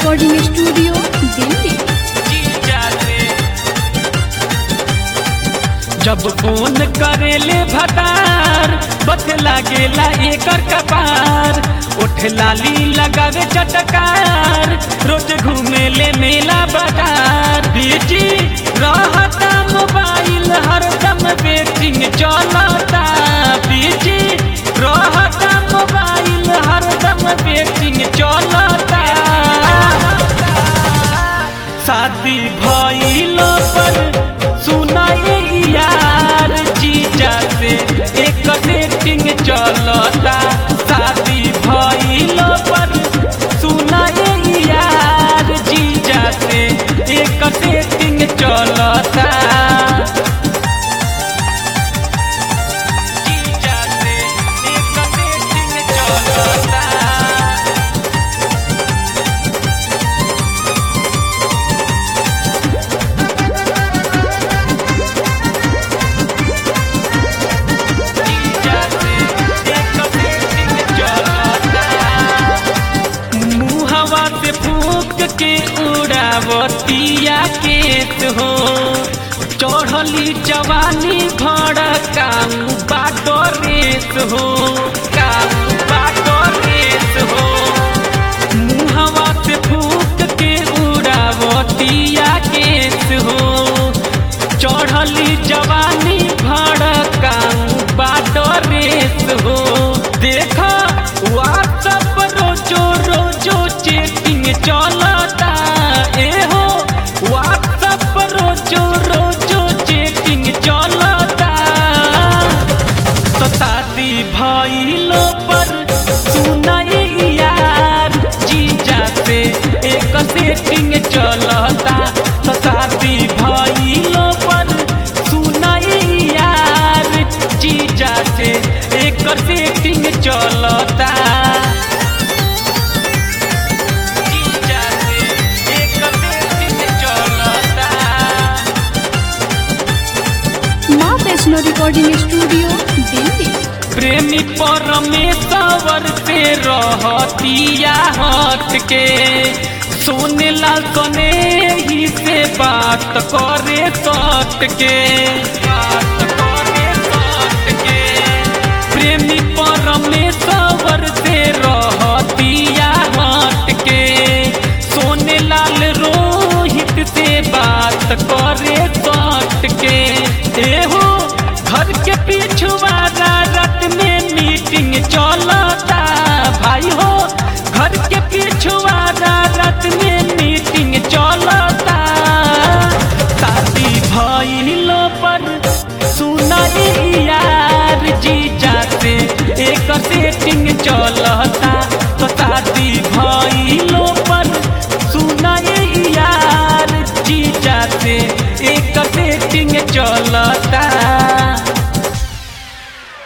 recording studio Delhi जब phone करेले भतार बथ लागेला एकर कपार उठ लाली लगावे चटकार रोज घूमेले मेला बाजार बीजी रहता मोबाइल हरदम वेटिंग चलता बीजी रहता मोबाइल हरदम वेटिंग चलता शादी भइलो पर सुनाए यार जीजा से एक सेटिंग चलता शादी भइलो पर सुनाए यार जीजा से एक सेटिंग चलता जीजा से एक सेटिंग चलता मुहवा से फूक के उड़ावतिया केत हो चढ़ली जवानी भड़ काम बाटो रेत हो काम बाटो रेत हो मुहवा से फूक के उड़ावतिया केत हो चढ़ली जवानी भड़ काम बाटो रेत हो देखा व्हाट्सअप रोजो रोजो चेटिंग चलता ए हो व्हाट्सअप रोजो रोजो चेटिंग चलता तो शादी भइलो पर सुनाई यार जीजा से एक सेटिंग चलता तो शादी भइलो पर सुनाई यार जीजा से एक सेटिंग चलता जीजा से एक सेटिंग चलता माँ वैष्णो रिकॉर्डिंग स्टूडियो दिल्ली प्रेमी परमेश्वर से रहतिया हट के सोने लाल कने ही से बात करे सट के बात करे सट के प्रेमी परमेश्वर से रहतिया हट के सोने लाल रोहित से बात करे सट के एहो घर के पिछुआरा रात में मीटिंग चलता भाई हो घर के पिछुआरा रात में मीटिंग चलता शादी भइलो पर सुनाई